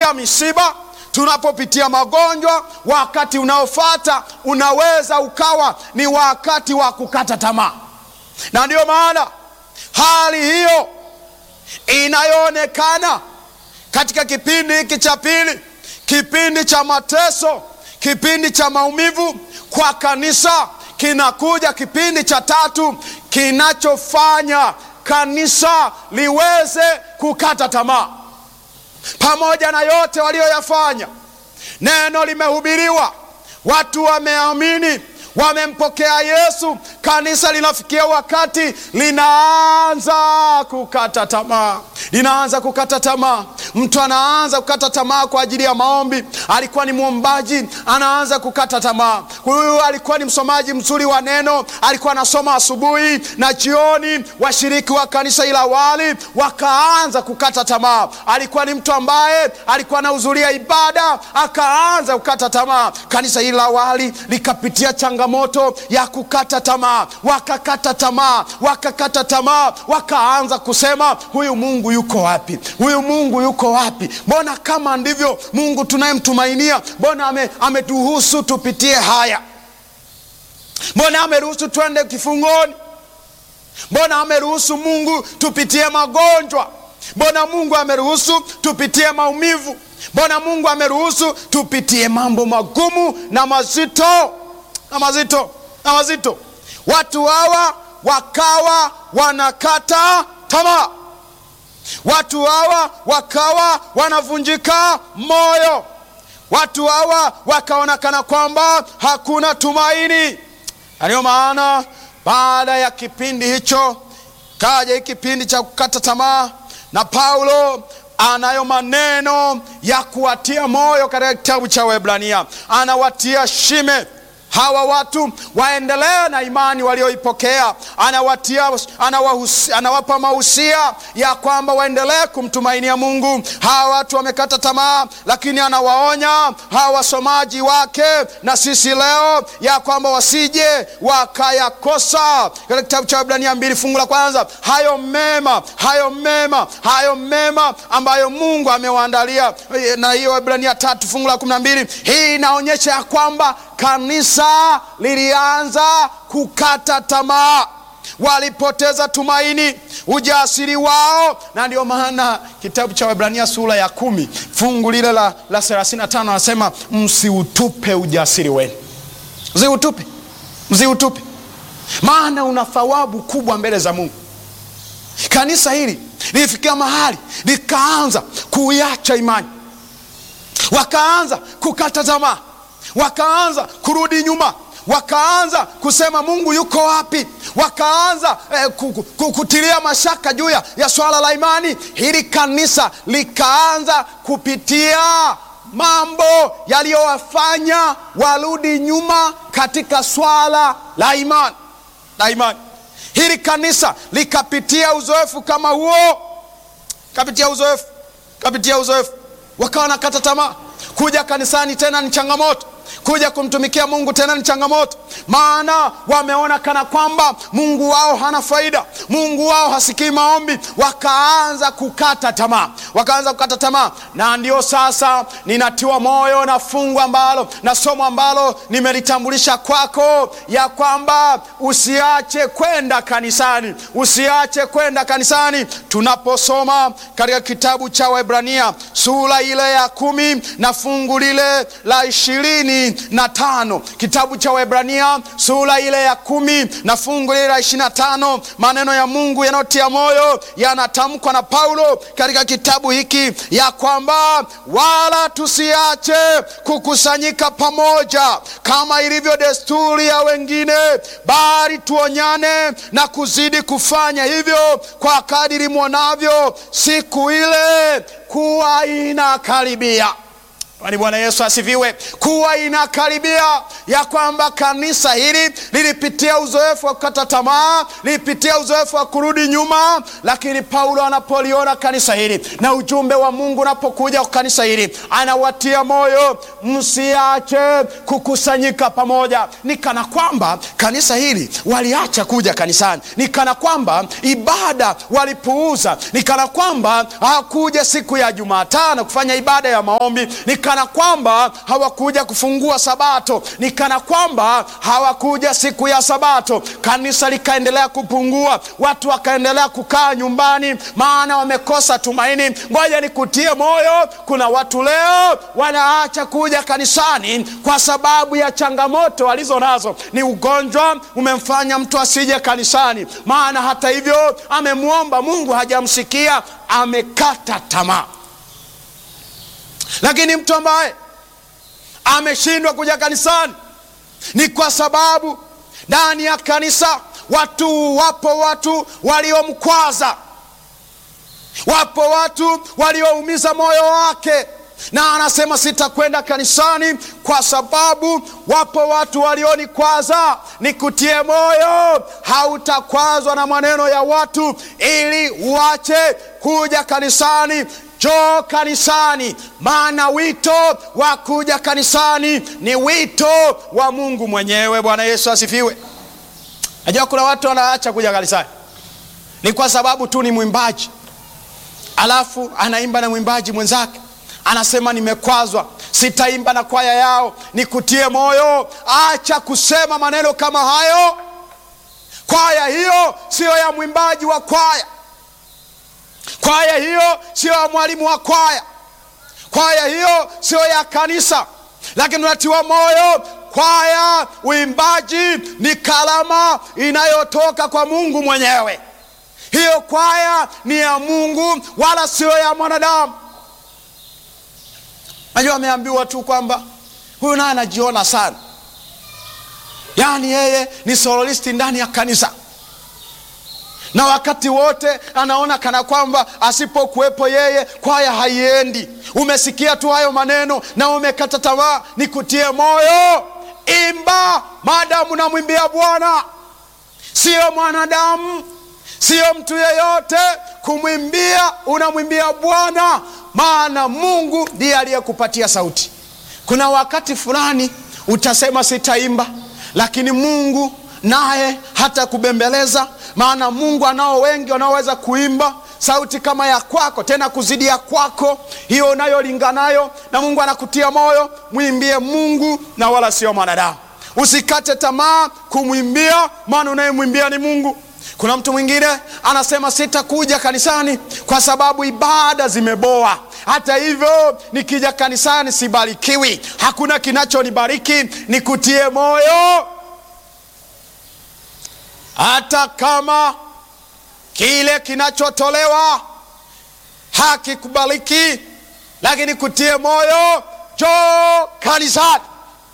tunapopitia misiba, tunapopitia magonjwa, wakati unaofuata unaweza ukawa ni wakati wa kukata tamaa, na ndiyo maana hali hiyo inayoonekana katika kipindi hiki cha pili, kipindi cha mateso, kipindi cha maumivu kwa kanisa, kinakuja kipindi cha tatu kinachofanya kanisa liweze kukata tamaa. Pamoja na yote walioyafanya, neno limehubiriwa, watu wameamini, wamempokea Yesu, kanisa linafikia wakati linaanza kukata tamaa, linaanza kukata tamaa. Mtu anaanza kukata tamaa kwa ajili ya maombi. Alikuwa ni mwombaji, anaanza kukata tamaa. Huyu alikuwa ni msomaji mzuri wa neno, alikuwa anasoma asubuhi na jioni. Washiriki wa kanisa ila wali wakaanza kukata tamaa. Alikuwa ni mtu ambaye alikuwa anahudhuria ibada, akaanza kukata tamaa. Kanisa ila wali likapitia changamoto ya kukata tamaa, wakakata tamaa, wakakata tamaa, wakaanza kusema huyu Mungu yuko wapi? Huyu Mungu yuko wapi? Mbona kama ndivyo Mungu tunayemtumainia, mbona ameturuhusu ame tupitie haya? Mbona ameruhusu twende kifungoni? Mbona ameruhusu Mungu tupitie magonjwa? Mbona Mungu ameruhusu tupitie maumivu? Mbona Mungu ameruhusu tupitie mambo magumu na mazito na mazito na mazito? Watu hawa wakawa wanakata tamaa, watu hawa wakawa wanavunjika moyo, watu hawa wakaonekana kwamba hakuna tumaini. Ndiyo maana baada ya kipindi hicho kaja hii kipindi cha kukata tamaa, na Paulo anayo maneno ya kuwatia moyo katika kitabu cha Waebrania, anawatia shime hawa watu waendelee na imani walioipokea. Anawatia, anawahusi, anawapa mahusia ya kwamba waendelee kumtumainia Mungu. Hawa watu wamekata tamaa, lakini anawaonya hawa wasomaji wake na sisi leo ya kwamba wasije wakayakosa. Katika kitabu cha Waebrania mbili fungu la kwanza, hayo mema, hayo mema, hayo mema ambayo Mungu amewaandalia, na hiyo Waebrania tatu fungu la kumi na mbili, hii inaonyesha ya kwamba kanisa lilianza kukata tamaa, walipoteza tumaini, ujasiri wao, na ndio maana kitabu cha Waebrania sura ya kumi fungu lile la, la thelathini na tano anasema msiutupe ujasiri wenu, msiutupe, msiutupe, maana una thawabu kubwa mbele za Mungu. Kanisa hili lilifikia mahali likaanza kuiacha imani, wakaanza kukata tamaa wakaanza kurudi nyuma, wakaanza kusema Mungu yuko wapi? Wakaanza eh, kutilia mashaka juu ya swala la imani. Hili kanisa likaanza kupitia mambo yaliyowafanya warudi nyuma katika swala la imani la imani. Hili kanisa likapitia uzoefu kama huo, kapitia uzoefu, kapitia uzoefu, wakawa nakata tamaa. Kuja kanisani tena ni changamoto kuja kumtumikia Mungu tena ni changamoto, maana wameona kana kwamba Mungu wao hana faida, Mungu wao hasikii maombi. Wakaanza kukata tamaa, wakaanza kukata tamaa. Na ndio sasa ninatiwa moyo na fungu ambalo na somo ambalo nimelitambulisha kwako, ya kwamba usiache kwenda kanisani, usiache kwenda kanisani. Tunaposoma katika kitabu cha Waebrania sura ile ya kumi na fungu lile la ishirini na tano kitabu cha Waebrania sura ile ya kumi na fungu lile la ishirini na tano maneno ya Mungu yanayotia moyo yanatamkwa na Paulo katika kitabu hiki ya kwamba wala tusiache kukusanyika pamoja kama ilivyo desturi ya wengine, bali tuonyane na kuzidi kufanya hivyo kwa kadiri mwonavyo siku ile kuwa inakaribia. Bali Bwana Yesu asifiwe, kuwa inakaribia ya kwamba kanisa hili lilipitia uzoefu wa kukata tamaa, lilipitia uzoefu wa kurudi nyuma, lakini Paulo anapoliona kanisa hili na ujumbe wa Mungu unapokuja kwa kanisa hili, anawatia moyo, msiache kukusanyika pamoja. Ni kana kwamba kanisa hili waliacha kuja kanisani, ni kana kwamba ibada walipuuza, ni kana kwamba hawakuja siku ya Jumatano kufanya ibada ya maombi, ni kana kwamba hawakuja kufungua Sabato, ni kana kwamba hawakuja siku ya Sabato. Kanisa likaendelea kupungua, watu wakaendelea kukaa nyumbani, maana wamekosa tumaini. Ngoja nikutie moyo, kuna watu leo wanaacha kuja kanisani kwa sababu ya changamoto walizo nazo. Ni ugonjwa umemfanya mtu asije kanisani, maana hata hivyo amemwomba Mungu, hajamsikia, amekata tamaa. Lakini mtu ambaye ameshindwa kuja kanisani ni kwa sababu ndani ya kanisa watu, wapo watu waliomkwaza, wapo watu walioumiza moyo wake, na anasema sitakwenda kanisani kwa sababu wapo watu walionikwaza. Nikutie moyo, hautakwazwa na maneno ya watu ili uache kuja kanisani. Njoo kanisani, maana wito wa kuja kanisani ni wito wa Mungu mwenyewe. Bwana Yesu asifiwe. Najua kuna watu wanaacha kuja kanisani ni kwa sababu tu ni mwimbaji, alafu anaimba na mwimbaji mwenzake, anasema nimekwazwa, sitaimba na kwaya yao. Nikutie moyo, acha kusema maneno kama hayo. Kwaya hiyo siyo ya mwimbaji wa kwaya kwaya hiyo siyo ya mwalimu wa kwaya, kwaya hiyo siyo ya kanisa. Lakini unatiwa moyo, kwaya, uimbaji ni kalama inayotoka kwa Mungu mwenyewe. Hiyo kwaya ni ya Mungu, wala siyo ya mwanadamu. Najua ameambiwa tu kwamba huyu naye anajiona sana, yaani yeye ni soloisti ndani ya kanisa na wakati wote anaona kana kwamba asipokuwepo yeye kwaya haiendi. Umesikia tu hayo maneno na umekata tamaa. Nikutie moyo, imba maadamu namwimbia Bwana, siyo mwanadamu, siyo mtu yeyote. Kumwimbia unamwimbia Bwana, maana Mungu ndiye aliyekupatia sauti. Kuna wakati fulani utasema sitaimba, lakini Mungu naye hata kubembeleza maana Mungu anao wengi wanaoweza kuimba sauti kama ya kwako, tena kuzidi ya kwako hiyo unayolinganayo, na Mungu anakutia moyo, mwimbie Mungu na wala sio mwanadamu. Usikate tamaa kumwimbia, maana unayemwimbia ni Mungu. Kuna mtu mwingine anasema sitakuja kanisani kwa sababu ibada zimeboa. Hata hivyo nikija kanisani sibarikiwi, hakuna kinachonibariki. Nikutie moyo hata kama kile kinachotolewa hakikubaliki, lakini kutie moyo, njoo kanisani.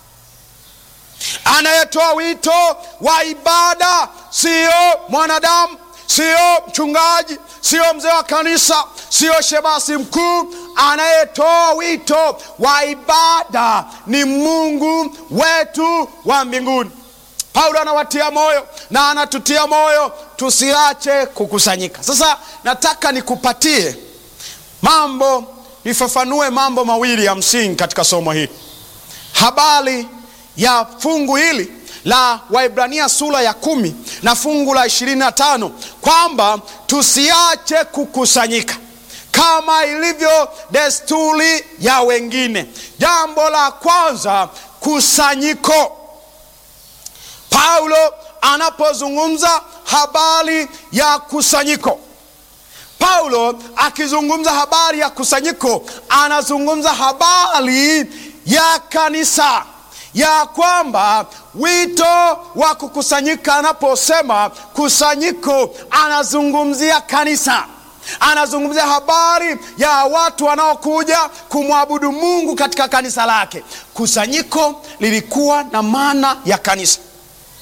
Anayetoa wito wa ibada siyo mwanadamu, siyo mchungaji, siyo mzee wa kanisa, siyo shemasi mkuu. Anayetoa wito wa ibada ni Mungu wetu wa mbinguni. Paulo anawatia moyo na anatutia moyo tusiache kukusanyika. Sasa nataka nikupatie mambo, nifafanue mambo mawili ya msingi katika somo hili, habari ya fungu hili la Waibrania sura ya kumi na fungu la ishirini na tano kwamba tusiache kukusanyika kama ilivyo desturi ya wengine. Jambo la kwanza, kusanyiko Paulo anapozungumza habari ya kusanyiko, Paulo akizungumza habari ya kusanyiko, anazungumza habari ya kanisa, ya kwamba wito wa kukusanyika. Anaposema kusanyiko, anazungumzia kanisa, anazungumzia habari ya watu wanaokuja kumwabudu Mungu katika kanisa lake. Kusanyiko lilikuwa na maana ya kanisa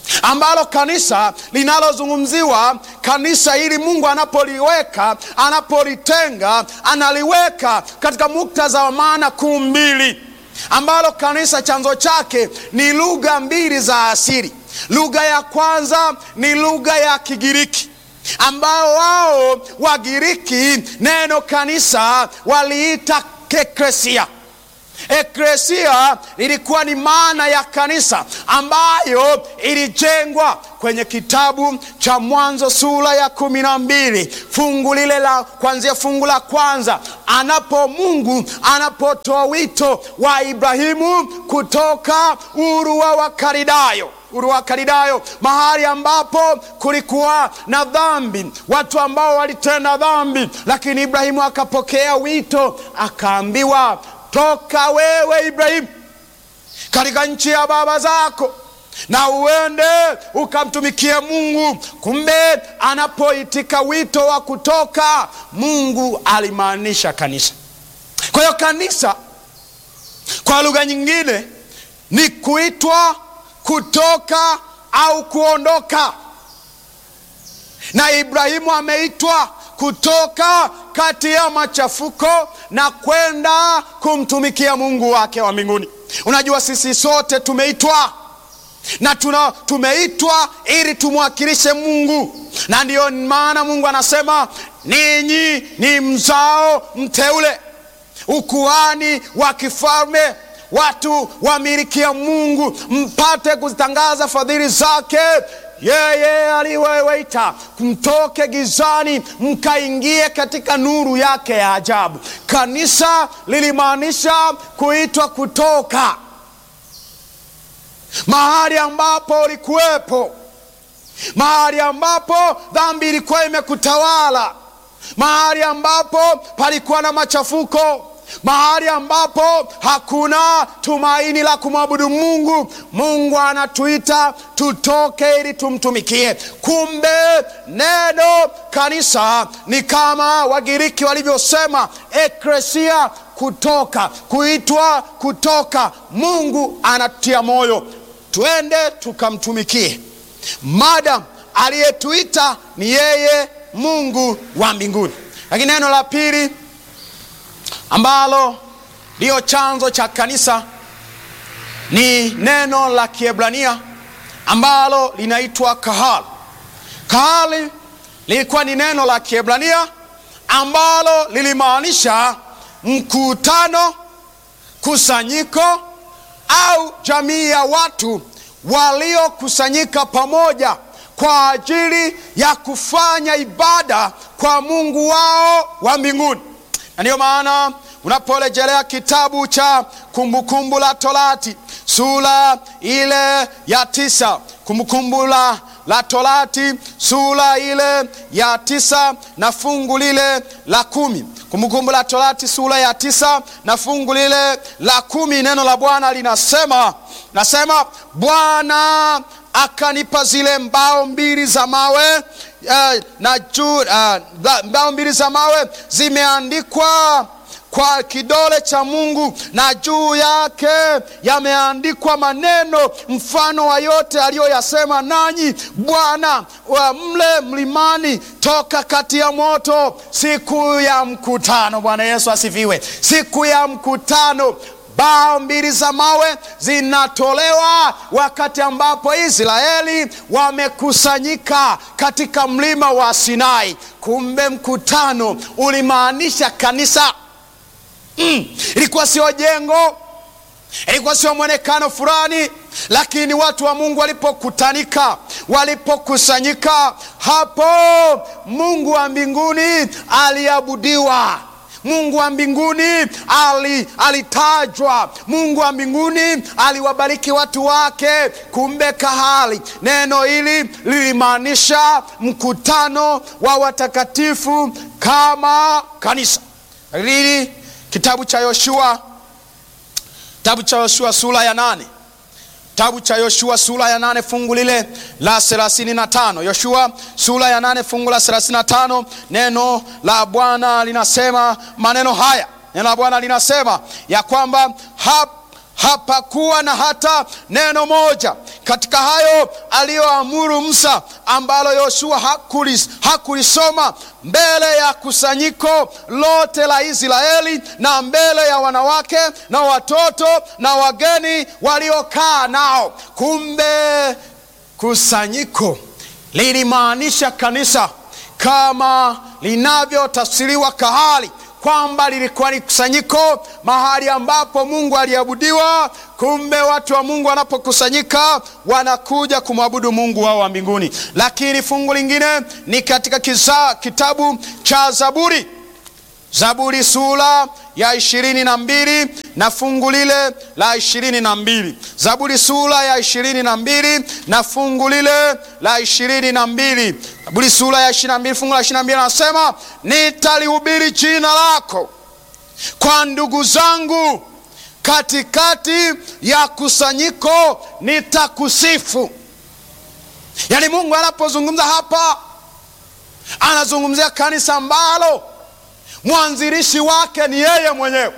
ambalo kanisa linalozungumziwa kanisa hili mungu anapoliweka anapolitenga analiweka katika muktadha wa maana kuu mbili ambalo kanisa chanzo chake ni lugha mbili za asili lugha ya kwanza ni lugha ya kigiriki ambao wao wagiriki neno kanisa waliita eklesia eklesia ilikuwa ni maana ya kanisa ambayo ilijengwa kwenye kitabu cha mwanzo sura ya kumi na mbili fungu lile la kuanzia fungu la kwanza anapo mungu anapotoa wito wa ibrahimu kutoka uru wa wakaridayo uru wa karidayo mahali ambapo kulikuwa na dhambi watu ambao walitenda dhambi lakini ibrahimu akapokea wito akaambiwa toka wewe ibrahimu katika nchi ya baba zako na uende ukamtumikie mungu kumbe anapoitika wito wa kutoka mungu alimaanisha kanisa kwa hiyo kanisa kwa lugha nyingine ni kuitwa kutoka au kuondoka na ibrahimu ameitwa kutoka kati ya machafuko na kwenda kumtumikia mungu wake wa mbinguni unajua sisi sote tumeitwa na tuna tumeitwa ili tumwakilishe mungu na ndiyo maana mungu anasema ninyi ni mzao mteule ukuani wa kifalme watu wamilikia mungu mpate kuzitangaza fadhili zake yeye aliweweita mtoke gizani mkaingie katika nuru yake ya ajabu kanisa lilimaanisha kuitwa kutoka mahali ambapo ulikuwepo mahali ambapo dhambi ilikuwa imekutawala mahali ambapo palikuwa na machafuko mahali ambapo hakuna tumaini la kumwabudu mungu mungu anatuita tutoke ili tumtumikie kumbe neno kanisa ni kama wagiriki walivyosema ekresia kutoka kuitwa kutoka mungu anatutia moyo twende tukamtumikie madam aliyetuita ni yeye mungu wa mbinguni lakini neno la pili ambalo ndiyo chanzo cha kanisa ni neno la kiebrania ambalo linaitwa kahal kahali lilikuwa ni neno la kiebrania ambalo lilimaanisha mkutano kusanyiko au jamii ya watu waliokusanyika pamoja kwa ajili ya kufanya ibada kwa mungu wao wa mbinguni na ndiyo maana unaporejelea kitabu cha kumbukumbu la torati sura ile ya tisa kumbukumbu la, la torati sura ile ya tisa na fungu lile la kumi kumbukumbu la torati sura ya tisa na fungu lile la kumi neno la bwana linasema nasema bwana akanipa zile mbao mbili za mawe uh, na juu uh, mbao mbili za mawe zimeandikwa kwa kidole cha mungu na juu yake yameandikwa maneno mfano wa yote aliyoyasema nanyi bwana wa mle mlimani toka kati ya moto siku ya mkutano bwana yesu asifiwe siku ya mkutano bao mbili za mawe zinatolewa wakati ambapo israeli wamekusanyika katika mlima wa sinai kumbe mkutano ulimaanisha kanisa mm, ilikuwa sio jengo ilikuwa sio mwonekano fulani lakini watu wa mungu walipokutanika walipokusanyika hapo mungu wa mbinguni aliabudiwa mungu wa mbinguni ali, alitajwa mungu wa mbinguni aliwabariki watu wake kumbe kahali neno hili lilimaanisha mkutano wa watakatifu kama kanisa lili kitabu cha yoshua kitabu cha yoshua sura ya nane kitabu cha yoshua sura ya nane fungu lile la thelathini na tano yoshua sura ya nane fungu la thelathini na tano neno la bwana linasema maneno haya neno la bwana linasema ya kwamba hap, hapakuwa na hata neno moja katika hayo aliyoamuru Musa, ambalo Yoshua hakulis, hakulisoma mbele ya kusanyiko lote la Israeli na mbele ya wanawake na watoto na wageni waliokaa nao. Kumbe kusanyiko lilimaanisha kanisa kama linavyotafsiriwa kahali kwamba lilikuwa ni kusanyiko mahali ambapo Mungu aliabudiwa. Kumbe watu wa Mungu wanapokusanyika wanakuja kumwabudu Mungu wao wa mbinguni. Lakini fungu lingine ni katika kisa, kitabu cha Zaburi, Zaburi sura ya ishirini na mbili na fungu lile la ishirini na mbili Zaburi sura ya ishirini na mbili na fungu lile la ishirini na mbili Zaburi sura ya ishirini na mbili fungu la ishirini na mbili anasema nitalihubiri jina lako kwa ndugu zangu, katikati ya kusanyiko nitakusifu. Yaani Mungu anapozungumza hapa anazungumzia kanisa ambalo mwanzilishi wake ni yeye mwenyewe,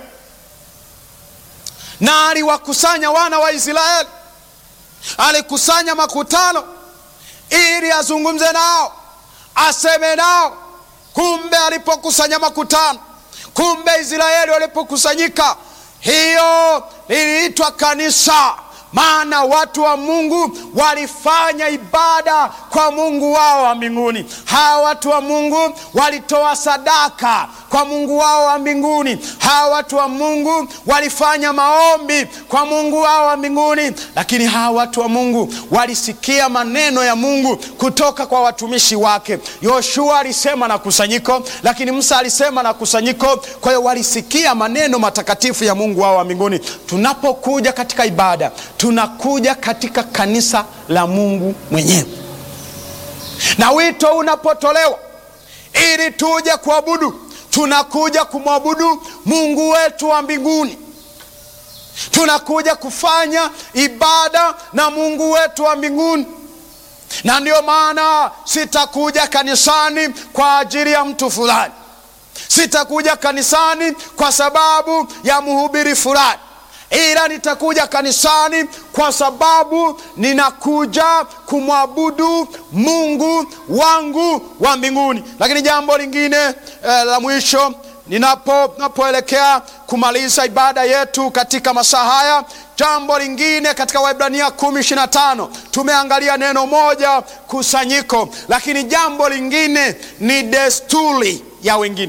na aliwakusanya wana wa Israeli, alikusanya makutano ili azungumze nao, aseme nao. Kumbe alipokusanya makutano, kumbe Israeli walipokusanyika, hiyo liliitwa kanisa maana watu wa Mungu walifanya ibada kwa Mungu wao wa mbinguni. Hawa watu wa Mungu walitoa sadaka kwa Mungu wao wa mbinguni. Hawa watu wa Mungu walifanya maombi kwa Mungu wao wa mbinguni. Lakini hawa watu wa Mungu walisikia maneno ya Mungu kutoka kwa watumishi wake. Yoshua alisema na kusanyiko, lakini Musa alisema na kusanyiko. Kwa hiyo walisikia maneno matakatifu ya Mungu wao wa mbinguni. Tunapokuja katika ibada tunakuja katika kanisa la Mungu mwenyewe, na wito unapotolewa ili tuje kuabudu, tunakuja kumwabudu Mungu wetu wa mbinguni, tunakuja kufanya ibada na Mungu wetu wa mbinguni. Na ndiyo maana sitakuja kanisani kwa ajili ya mtu fulani, sitakuja kanisani kwa sababu ya mhubiri fulani ila nitakuja kanisani kwa sababu ninakuja kumwabudu Mungu wangu wa mbinguni. Lakini jambo lingine eh, la mwisho ninapo napoelekea kumaliza ibada yetu katika masaa haya, jambo lingine katika Waebrania kumi ishirini na tano tumeangalia neno moja kusanyiko, lakini jambo lingine ni desturi ya wengine.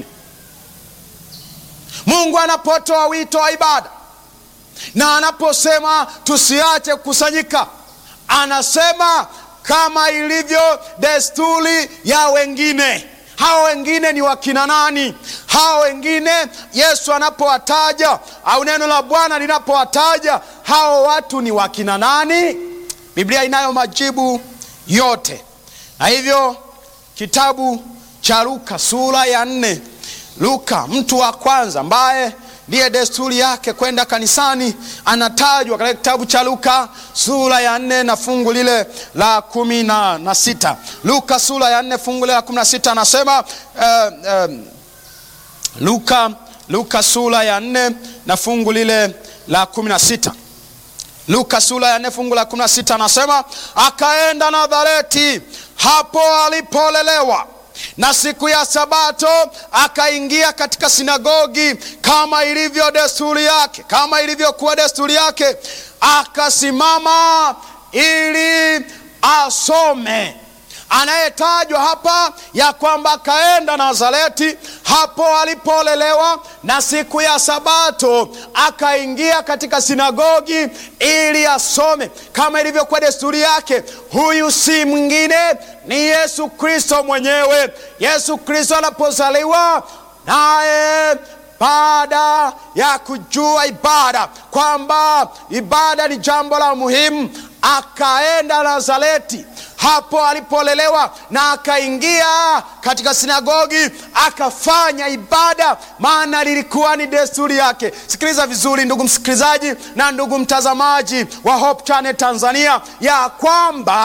Mungu anapotoa wito wa ibada na anaposema tusiache kukusanyika, anasema kama ilivyo desturi ya wengine. Hao wengine ni wakina nani? Hao wengine Yesu anapowataja au neno la Bwana linapowataja hao watu ni wakina nani? Biblia inayo majibu yote, na hivyo kitabu cha Luka sura ya nne, Luka mtu wa kwanza ambaye ndiye desturi yake kwenda kanisani anatajwa katika kitabu cha Luka sura ya nne na fungu lile la kumi na, na sita. Luka sura ya nne fungu lile la kumi na sita anasema uh, uh, Luka, Luka sura ya nne na fungu lile la kumi na sita. Luka sura ya nne fungu la kumi na sita anasema akaenda Nazareti hapo alipolelewa na siku ya Sabato akaingia katika sinagogi kama ilivyo desturi yake, kama ilivyokuwa desturi yake, akasimama ili asome. Anayetajwa hapa ya kwamba akaenda Nazareti hapo alipolelewa, na siku ya Sabato akaingia katika sinagogi ili asome kama ilivyokuwa desturi yake. Huyu si mwingine ni Yesu Kristo mwenyewe. Yesu Kristo anapozaliwa naye baada ya kujua ibada kwamba ibada ni jambo la muhimu, akaenda Nazareti hapo alipolelewa na akaingia katika sinagogi akafanya ibada, maana lilikuwa ni desturi yake. Sikiliza vizuri, ndugu msikilizaji na ndugu mtazamaji wa Hope Channel Tanzania, ya kwamba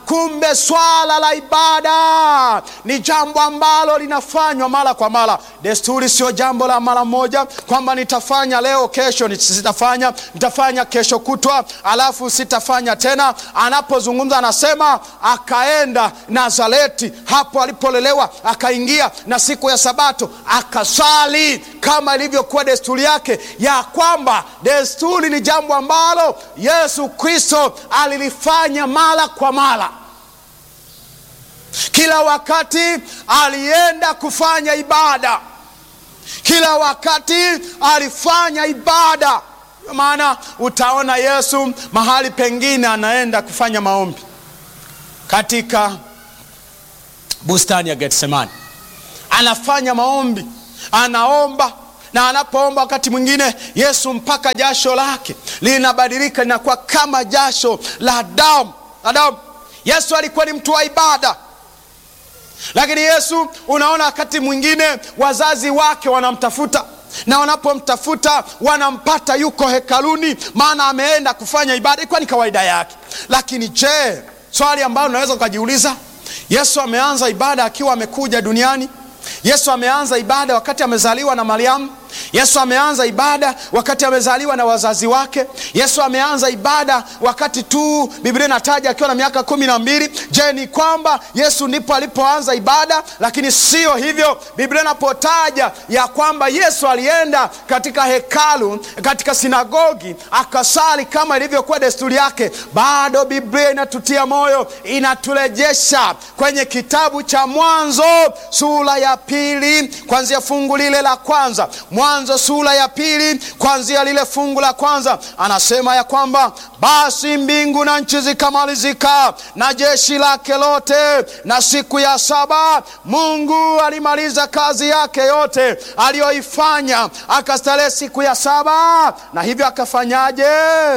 kumbe swala la ibada ni jambo ambalo linafanywa mara kwa mara. Desturi sio jambo la mara moja, kwamba nitafanya leo, kesho sitafanya, nitafanya kesho kutwa, alafu sitafanya tena. Anapozungumza anasema akaenda Nazareti, hapo alipolelewa, akaingia na siku ya Sabato akasali kama ilivyokuwa desturi yake, ya kwamba desturi ni jambo ambalo Yesu Kristo alilifanya mara kwa mara. Kila wakati alienda kufanya ibada, kila wakati alifanya ibada. Maana utaona Yesu mahali pengine anaenda kufanya maombi katika bustani ya Getsemani, anafanya maombi, anaomba na anapoomba wakati mwingine Yesu mpaka jasho lake linabadilika linakuwa kama jasho la damu la damu. Yesu alikuwa ni mtu wa ibada, lakini Yesu unaona, wakati mwingine wazazi wake wanamtafuta na wanapomtafuta wanampata yuko hekaluni, maana ameenda kufanya ibada. Ilikuwa ni kawaida yake. Lakini je, swali ambalo unaweza ukajiuliza, Yesu ameanza ibada akiwa amekuja duniani? Yesu ameanza ibada wakati amezaliwa na Mariamu? Yesu ameanza ibada wakati amezaliwa na wazazi wake? Yesu ameanza ibada wakati tu Biblia inataja akiwa na miaka kumi na mbili? Je, ni kwamba Yesu ndipo alipoanza ibada? Lakini sio hivyo. Biblia inapotaja ya kwamba Yesu alienda katika hekalu, katika sinagogi akasali kama ilivyokuwa desturi yake, bado Biblia inatutia moyo, inaturejesha kwenye kitabu cha Mwanzo sura ya pili kuanzia fungu lile la kwanza. Mwanzo sura ya pili kuanzia lile fungu la kwanza, anasema ya kwamba basi mbingu na nchi zikamalizika na jeshi lake lote, na siku ya saba Mungu alimaliza kazi yake yote aliyoifanya, akastarehe siku ya saba. Na hivyo akafanyaje?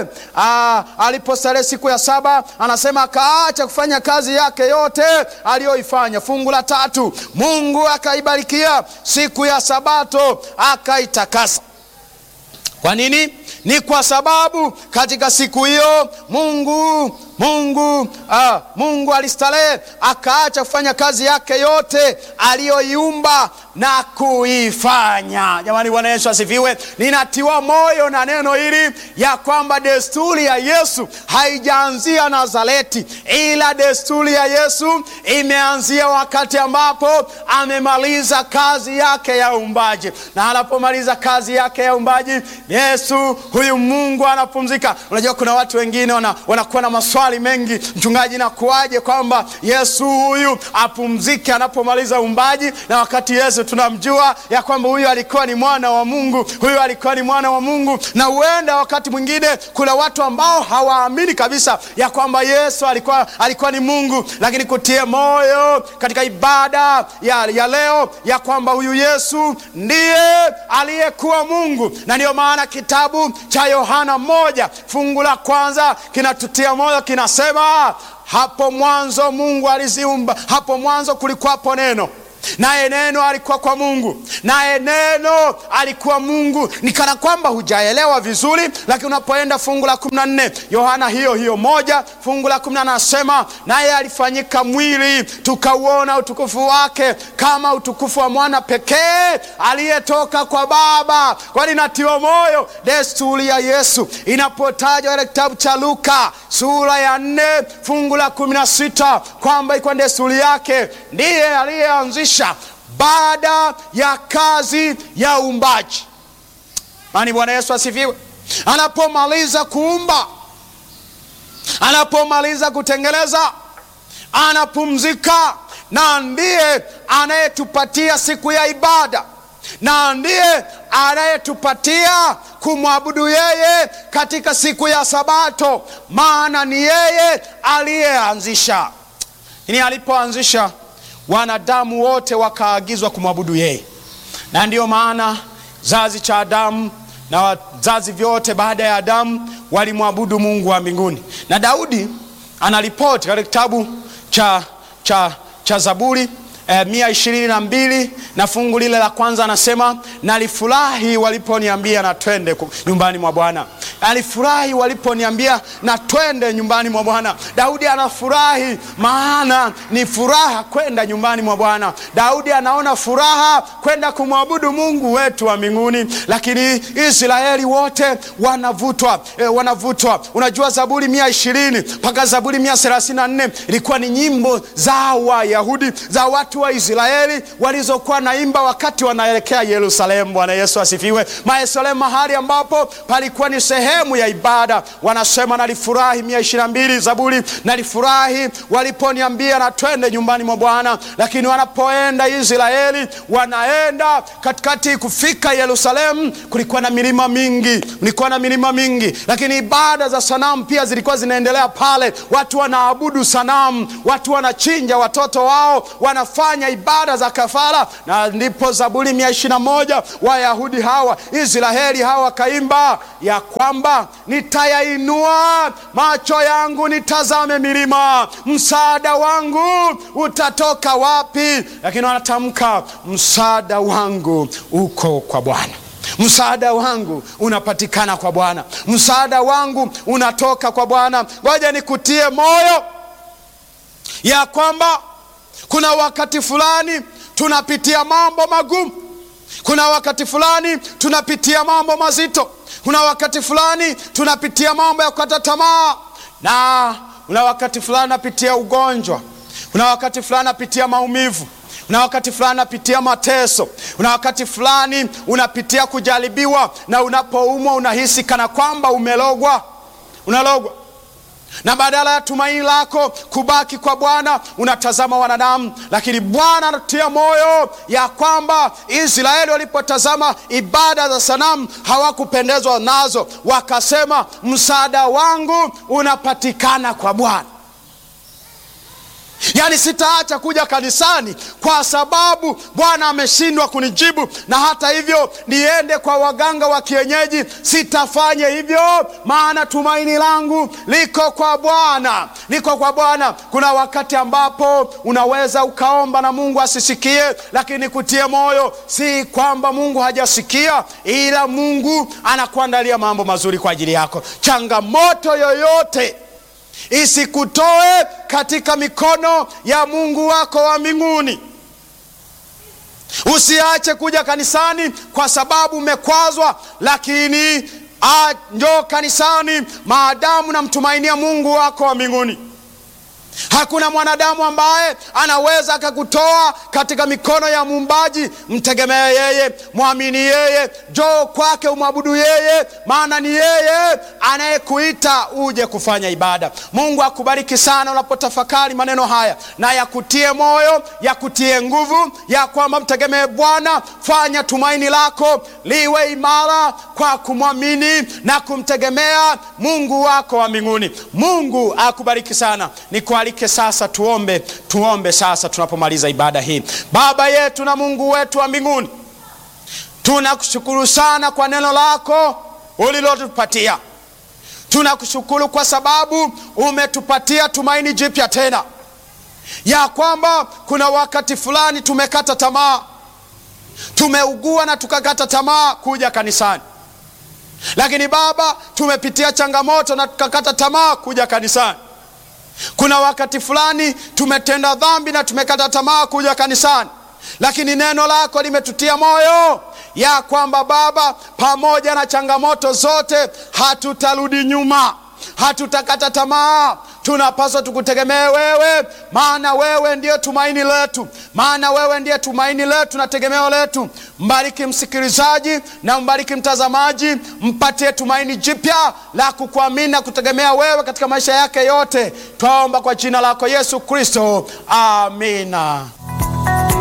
Alipostarehe siku ya saba, anasema akaacha kufanya kazi yake yote aliyoifanya. Fungu la tatu, Mungu akaibarikia siku ya Sabato akaitakasa. Kwa nini? Ni kwa sababu katika siku hiyo Mungu Mungu ah, Mungu alistarehe akaacha kufanya kazi yake yote aliyoiumba na kuifanya. Jamani, Bwana Yesu asifiwe. Ninatiwa moyo na neno hili ya kwamba desturi ya Yesu haijaanzia Nazareti, ila desturi ya Yesu imeanzia wakati ambapo amemaliza kazi yake ya uumbaji, na anapomaliza kazi yake ya uumbaji, Yesu huyu Mungu anapumzika. Unajua, kuna watu wengine wana, wanakuwa na maswali mengi, mchungaji, nakuaje kwamba Yesu huyu apumzike anapomaliza uumbaji, na wakati Yesu tunamjua ya kwamba huyu alikuwa ni mwana wa Mungu, huyu alikuwa ni mwana wa Mungu. Na huenda wakati mwingine kuna watu ambao hawaamini kabisa ya kwamba Yesu alikuwa, alikuwa ni Mungu, lakini kutie moyo katika ibada ya, ya leo ya kwamba huyu Yesu ndiye aliyekuwa Mungu, na ndiyo maana kitabu cha Yohana moja fungu la kwanza kinatutia moyo, kinasema hapo mwanzo Mungu aliziumba, hapo mwanzo kulikuwapo neno naye neno alikuwa kwa Mungu, naye neno alikuwa Mungu. Ni kana kwamba hujaelewa vizuri, lakini unapoenda fungu la kumi na nne Yohana hiyo hiyo moja fungu la kumi na nne anasema naye alifanyika mwili, tukauona utukufu wake kama utukufu wa mwana pekee aliyetoka kwa Baba. Kwani natiwa moyo desturi ya Yesu inapotajwa katika kitabu cha Luka sura ya nne fungu la kumi na sita kwamba ikuwa desturi yake ndiye aliyeanzisha baada ya kazi ya uumbaji. Mani, Bwana Yesu asifiwe. Anapomaliza kuumba, anapomaliza kutengeneza, anapumzika, na ndiye anayetupatia siku ya ibada, na ndiye anayetupatia kumwabudu yeye katika siku ya Sabato, maana ni yeye aliyeanzisha. Ini alipoanzisha wanadamu wote wakaagizwa kumwabudu yeye, na ndiyo maana zazi cha Adamu na wazazi vyote baada ya Adamu walimwabudu Mungu wa mbinguni. Na Daudi anaripoti katika kitabu cha, cha, cha Zaburi eh, mia ishirini na mbili na fungu lile la kwanza anasema, nalifurahi waliponiambia na twende nyumbani mwa Bwana. alifurahi waliponiambia na twende nyumbani mwa Bwana. Daudi anafurahi, maana ni furaha kwenda nyumbani mwa Bwana. Daudi anaona furaha kwenda kumwabudu Mungu wetu wa mbinguni, lakini Israeli wote wanavutwa, e, wanavutwa. Unajua Zaburi mia ishirini mpaka Zaburi mia thelathini na nne ilikuwa ni nyimbo za Wayahudi za watu wa Israeli walizokuwa naimba wakati wanaelekea Yerusalemu. Bwana Yesu asifiwe. Yerusalemu, mahali ambapo palikuwa ni sehemu ya ibada. Wanasema nalifurahi, mia ishirini na mbili Zaburi, nalifurahi waliponiambia na twende nyumbani mwa Bwana. Lakini wanapoenda Israeli, wanaenda katikati, kufika Yerusalemu, kulikuwa na milima mingi, kulikuwa na milima mingi, lakini ibada za sanamu pia zilikuwa zinaendelea pale. Watu wanaabudu sanamu, watu wanachinja watoto wao, wanafanya ibada za kafara, na ndipo Zaburi mia ishirini na moja Wayahudi hawa Israeli hawa wakaimba ya kwamba nitayainua macho yangu nitazame milima, msaada wangu utatoka wapi? Lakini wanatamka msaada wangu uko kwa Bwana, msaada wangu unapatikana kwa Bwana, msaada wangu unatoka kwa Bwana. Ngoja nikutie moyo ya kwamba kuna wakati fulani tunapitia mambo magumu kuna wakati fulani tunapitia mambo mazito. Kuna wakati fulani tunapitia mambo ya kukata tamaa, na kuna wakati fulani napitia ugonjwa. Kuna wakati fulani napitia maumivu. Kuna wakati fulani napitia mateso. Kuna wakati fulani unapitia kujaribiwa, na unapoumwa unahisi kana kwamba umelogwa, unalogwa na badala ya tumaini lako kubaki kwa Bwana unatazama wanadamu. Lakini Bwana anatia moyo ya kwamba Israeli walipotazama ibada za sanamu hawakupendezwa nazo, wakasema msaada wangu unapatikana kwa Bwana. Yaani, sitaacha kuja kanisani kwa sababu Bwana ameshindwa kunijibu, na hata hivyo niende kwa waganga wa kienyeji, sitafanya hivyo, maana tumaini langu liko kwa Bwana, liko kwa Bwana. Kuna wakati ambapo unaweza ukaomba na Mungu asisikie, lakini kutie moyo, si kwamba Mungu hajasikia, ila Mungu anakuandalia mambo mazuri kwa ajili yako. Changamoto yoyote isikutoe katika mikono ya Mungu wako wa mbinguni. Usiache kuja kanisani kwa sababu umekwazwa, lakini njoo kanisani maadamu namtumainia Mungu wako wa mbinguni. Hakuna mwanadamu ambaye anaweza akakutoa katika mikono ya muumbaji. Mtegemee yeye, mwamini yeye, njoo kwake, umwabudu yeye, maana ni yeye anayekuita uje kufanya ibada. Mungu akubariki sana unapotafakari maneno haya, na yakutie moyo, yakutie nguvu ya kwamba mtegemee Bwana. Fanya tumaini lako liwe imara kwa kumwamini na kumtegemea Mungu wako wa mbinguni. Mungu akubariki sana. Nikualike sasa tuombe, tuombe sasa tunapomaliza ibada hii. Baba yetu na Mungu wetu wa mbinguni, tunakushukuru sana kwa neno lako ulilotupatia. Tunakushukuru kwa sababu umetupatia tumaini jipya tena, ya kwamba kuna wakati fulani tumekata tamaa, tumeugua na tukakata tamaa kuja kanisani, lakini Baba, tumepitia changamoto na tukakata tamaa kuja kanisani. Kuna wakati fulani tumetenda dhambi na tumekata tamaa kuja kanisani, lakini neno lako limetutia moyo ya kwamba Baba, pamoja na changamoto zote hatutarudi nyuma, hatutakata tamaa. Tunapaswa tukutegemee wewe, maana wewe ndiyo tumaini letu, maana wewe ndiye tumaini letu na tegemeo letu. Mbariki msikilizaji na mbariki mtazamaji, mpatie tumaini jipya la kukuamini na kutegemea wewe katika maisha yake yote. Twaomba kwa jina lako Yesu Kristo, amina.